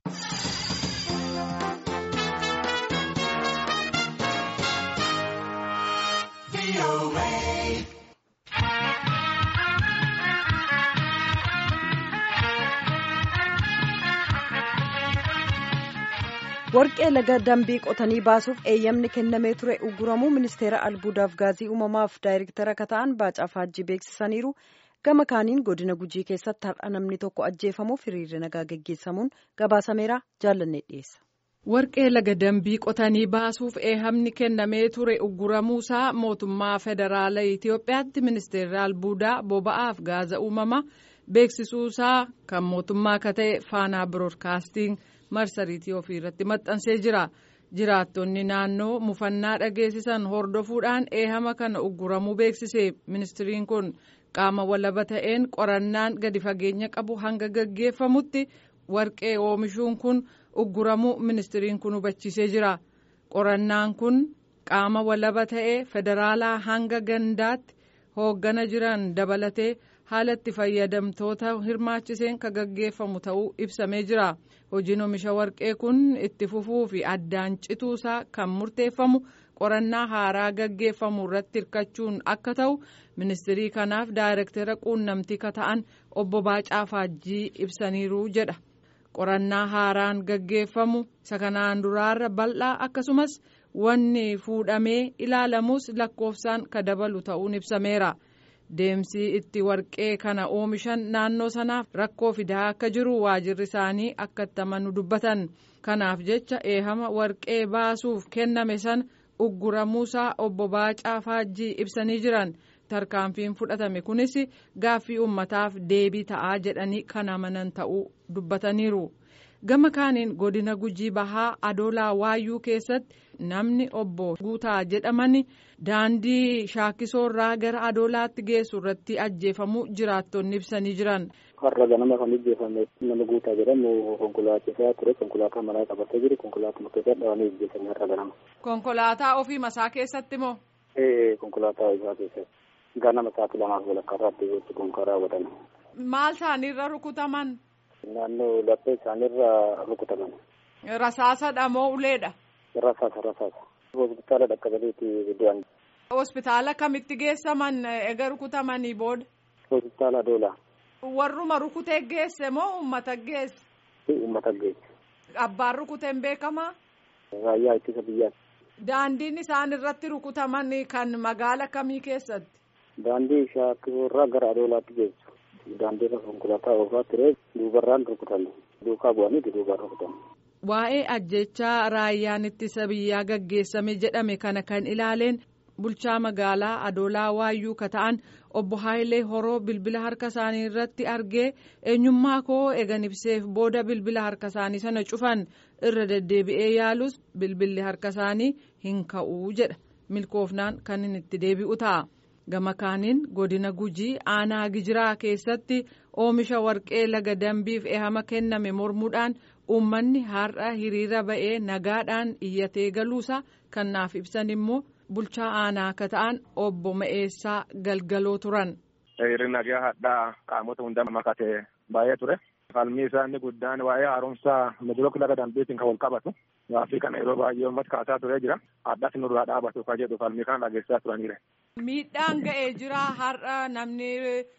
warqee laga dambii qotanii baasuuf eeyyamni kennamee ture uguramuu ministeera albuudaaf gaazii uumamaaf daayirektara akka ta'an baacaa faajjii beeksisaniiru gama kaaniin godina gujii keessatti har'a namni tokko ajjeefamuuf hiriirri nagaa geggeessamuun gabaasameera jaallannee dhiyeessa. warqee laga dambii qotanii baasuuf eeyyamni kennamee ture uguramuusaa mootummaa federaala itiyoophiyaatti ministeerri albuudaa boba'aaf gaaza uumama beeksisuusaa kan mootummaa akka ta'e faanaa biroodkaastiin. marsariitii ofii irratti maxxansee jira jiraattonni naannoo mufannaa dhageessisan hordofuudhaan eehama kana ugguramuu beeksise ministiriin kun qaama walaba ta'een qorannaan gadi fageenya qabu hanga gaggeeffamutti warqee oomishuun kun ugguramuu ministiriin kun hubachiisee jira qorannaan kun qaama walaba ta'ee federaalaa hanga gandaatti hooggana jiran dabalatee haala itti fayyadamtoota hirmaachiseen kan gaggeeffamu ta'uu ibsamee jira. hojiin oomisha warqee kun itti fufuu fi addaan cituusaa kan murteeffamu qorannaa haaraa gaggeeffamu irratti hirkachuun akka ta'u ministirii kanaaf daayirektara quunnamtii ka ta'an obbo Baacaa Faajjii ibsaniiru jedha qorannaa haaraan gaggeeffamu isa kanaan duraarra bal'aa akkasumas wanni fuudhamee ilaalamus lakkoofsaan ka dabalu ta'uun ibsameera. deemsi itti warqee kana oomishan naannoo sanaaf rakkoo fidaa akka jiru waajirri isaanii akka itti amanu dubbatan kanaaf jecha eehama warqee baasuuf kenname sana ugguramuusaa obbo Baacaa Faajjii ibsanii jiran tarkaanfiin fudhatame kunis gaaffii uummataaf deebii ta'aa jedhanii kan amanan ta'uu dubbataniiru. gama kaaniin godina gujii bahaa adoolaa waayyuu keessatti namni obbo guutaa jedhaman daandii shaakkisoorraa gara adoolaatti geessu irratti ajjeefamuu jiraattonni ibsanii jiran. har'a ganama kan ajjeefame nama guutaa jedhamu konkolaachisaa ture konkolaataa manaa qabatee jiru konkolaataa murteessaa dhaabanii ajjeefame har'a ganama. konkolaataa ofii masaa keessatti moo. ee konkolaataa isaa keessatti ganama sa'aatii lamaaf walakkaa irratti gochi konkolaataa raawwatame. maal isaaniirra rukutaman. naannoo laphee isaaniirra rukutaman. Rasaasadha moo uleedha? Rasaasa rasaasa. Hospitaala dhaqqabaniiti du'an. Hospitaala kamitti geessaman ega rukutamanii booda? Hospitaala Adoolaa. Warruma rukutee geesse moo uummata geesse? Uummata geesse. Abbaan rukuteen beekamaa? Raayyaa ittisa biyyaati. Daandiin isaan irratti rukutaman kan magaala kamii keessatti? Daandii shaakkisoorraa gara Adoolaatti geessu. daandiirra konkolaataa oofaa ture duubarraan rukutame duukaa bu'anii duubaan rukutame. Waa'ee ajjechaa raayyaan ittisa biyyaa gaggeessame jedhame kana kan ilaaleen bulchaa magaalaa adoolaa waayyuu ka ta'an obbo Haayilee Horoo bilbila harka isaanii irratti argee eenyummaa koo eegan ibseef booda bilbila harka isaanii sana cufan irra deddeebi'ee yaalus bilbilli harka isaanii hin ka'uu jedha milkoofnaan kan inni itti deebi'u ta'a. gama kaaniin godina gujii aanaa gijiraa keessatti oomisha warqee laga dambiif ehama kenname mormuudhaan uummanni har'a hiriira ba'ee nagaadhaan iyyatee galuusaa kan naaf ibsan immoo bulchaa aanaa akka ta'an obbo Ma'eessaa galgaloo turan. Hiriirri nagaa hadhaa qaamota hunda makatee baay'ee ture. Falmii isaa inni guddaan waa'ee haaromsaa midirook laga dambiitiin kan wal qabatu. Gaaffii kana yeroo baay'ee uummata kaasaa turee jira. Addas nurraa dhaabatu kan jedhu falmii kana dhageessaa turaniire. Miidhaan ga'ee jira har'a namni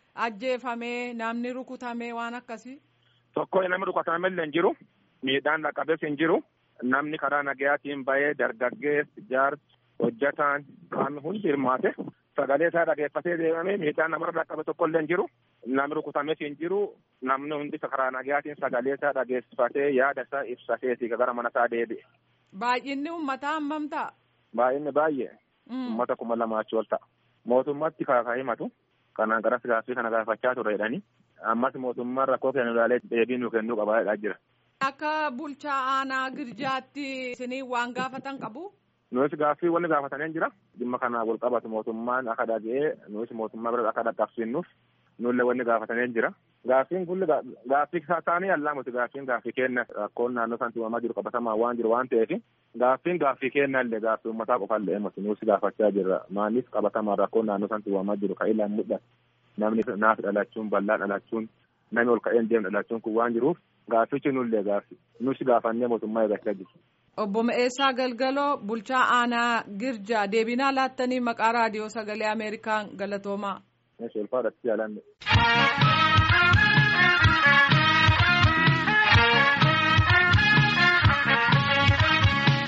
ajjeefamee namni rukutamee waan akkasii. Tokko namni rukutame illee hin jiru. Miidhaan dhaqqabees hin jiru. Namni karaa nagayaatiin bahee dargaggeessi jaarsi hojjataan qaamni hundi hirmaate. Sagalee isaa dhageeffatee deemame miidhaan namarra dhaqqabe tokko illee hin jiru. Namni rukutames hin jiru. Namni hundi karaa nagayaatiin sagalee isaa dhageeffatee yaada isaa ibsateeti gara mana isaa deebi'e. Baay'inni uummataa hammam ta'a? Baay'inni baay'ee. Uummata kuma lamaa achi ol ta'a. Mootummaatti kaakaa himatu. Kanaan garas gaaffii kana gaafachaa ture jedhanii. Ammas mootummaan rakkoo kennu ilaalee deebii nu kennuu qabaa jira. Akka bulchaa aanaa girjaatti isinii waan gaafatan qabu? Nuus gaaffii wanni gaafatanii jira. Dhimma kana wal qabatu mootummaan akka dhaga'ee nuus mootummaa bira akka dhaqqabsiinnuuf nullee wanni gaafatanii jira. Gaaffiin kun gaaffii isaanii allaamuti gaaffiin gaaffii kenna rakkoon naannoo sanatti uumamaa jiru qabatamaa waan jiru waan ta'eef gaaffiin gaaffii kenna illee gaaffii uummataa qofa illee miti nuus gaafachaa jirra maaliif qabatamaa rakkoon naannoo sanatti uumamaa jiru kan ilaan mul'atu namni naaf dhalachuun bal'aa dhalachuun namni ol ka'een deemu dhalachuun kun waan jiruuf Gaaffichi nullee gaaffi. Nus gaafannee mootummaa eeggachaa jiru. Obbo Ma'eessaa Galgaloo bulchaa aanaa Girjaa deebinaa laattanii maqaa raadiyoo sagalee Ameerikaan galatoomaa. Meeshaa ulfaadhaatti jaalanne.